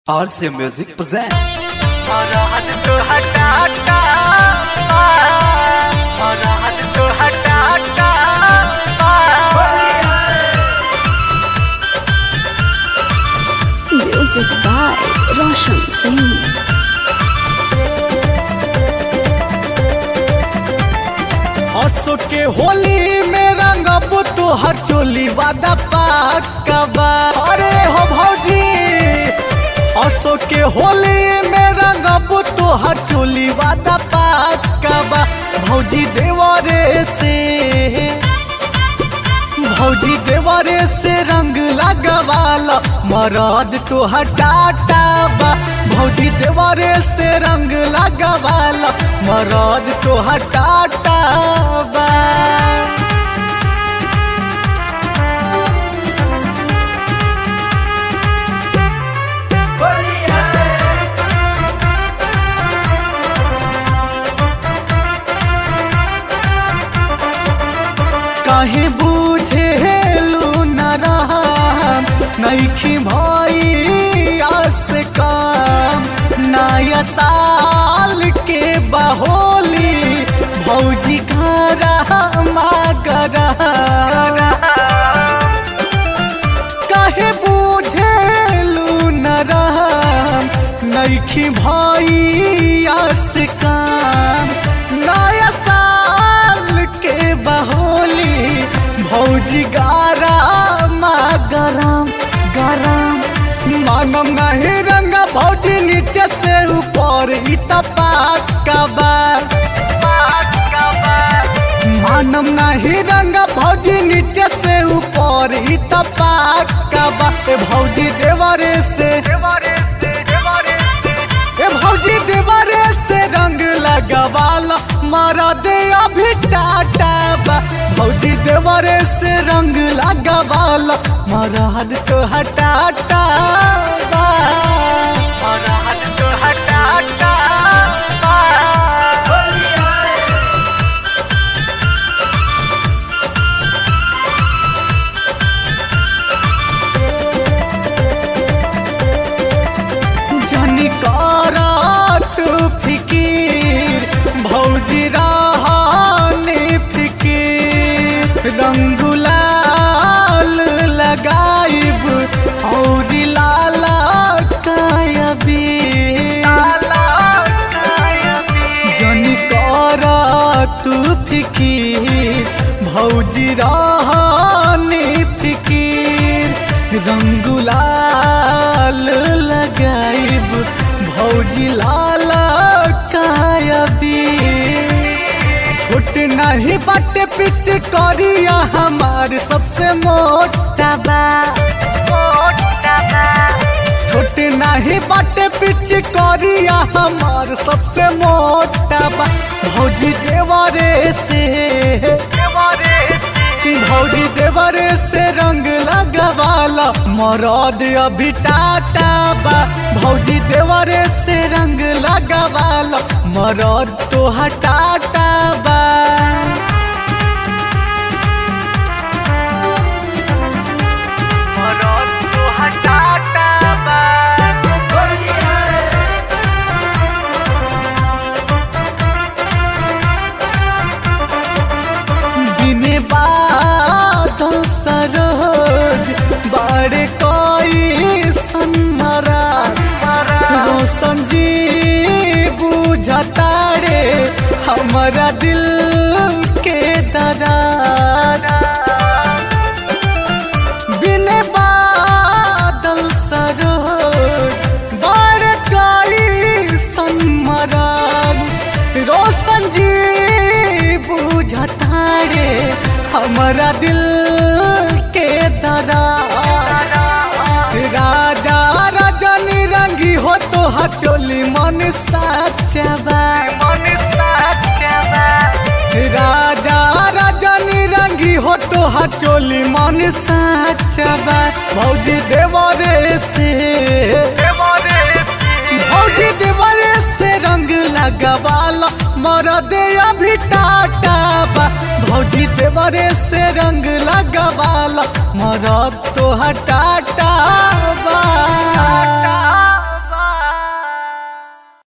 RC Music present और हद तो हटा हटा और हद तो हटा हटा Music by Roshan Singh. असो के होली में रंगब तोहर चोली वादा पाका बा अरे हो भौजी असो के होली में रंगब तोहर चोली वादा पाका बा भौजी देवरे से भौजी देवरे से रंग लगवाला मरद तो हटाटा बा भौजी देवरे से रंग लगवाला मरद तो हटाटा बा काहे बूझे लू न रहा नईखी भाई आस काम नया साल के बहोली भौजी घरा मागरा काहे बूझे लू न रहा नईखी भाई आस काम नया साल के बहोली भौजी गारा मा गरम गरम मानम नहीं रंग भौजी नीचे से ऊपर ई तपाक बा मानम नहीं रंग भौजी नीचे से ऊपर ई तपाक बा ए भौजी देवरे से ए भौजी देवरे से रंग लगवाला मारा दे अभी टाटा बा भौजी देवरे से रंग लगवाला मारा हद तो हटाटा बा और हद तो हटा हटा जनी करत फिकीर भौजी रहाने फिकीर रंगुलाल लगाइब और लाला कायबी जनी करत फिकीर भौजी रहाने फिकीर रंगुलाल लगाइब भौजी लाला कायबी छोट नहीं बाटे पिच करिया हमार सबसे मोटा बा छोट नहीं बाटे पिच करिया हमार सबसे मोटा बा भौजी देवरे से भौजी देवरे से रंग लगवाला मरद अभी टाटा बा भौजी देवरे से रंग लगवाला मरद तो हटाटा बा और तो हटा हटा दिने बादल सरोज बाड़े कोई सन्मरा रोशन जी बुझता रे हमारा दिल के दरार बिने बादल सरोज बाड़े कोई सन्मरान रोशन जी बुझता रे हमारा दिल के दरार राजा रजनी रंगी हो तो हचोली मन साचबा राजा रजनी रंगी हो तो हचोली मन साचबा भौजी देवरे से भौजी देवरे से रंग लगवाला मरद अभी टाटा बा भौजी देवरे से रंग लगवाला मरद तो हटाटा